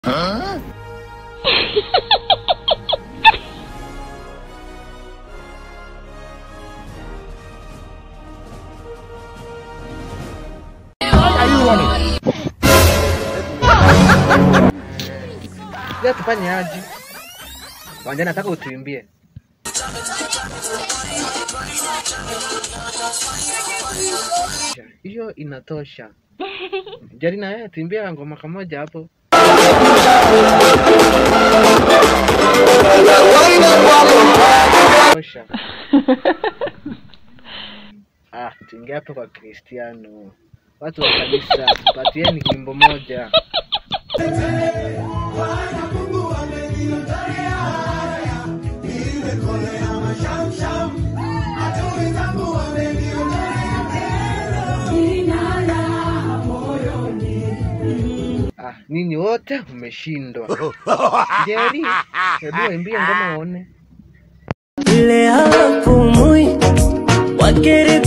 Sasa tufanye aje? Wanja nataka utuimbie. Hiyo inatosha. Jari na wewe tuimbie ngoma kamoja hapo. Tosha. Ah, tuingie hapo kwa Kristiano. Watu wa kanisa, patieni wimbo moja. Ah, ninyi wote mmeshindwa. Jerry, hebu waimbie ngoma waone. Ile hawapumui wakeri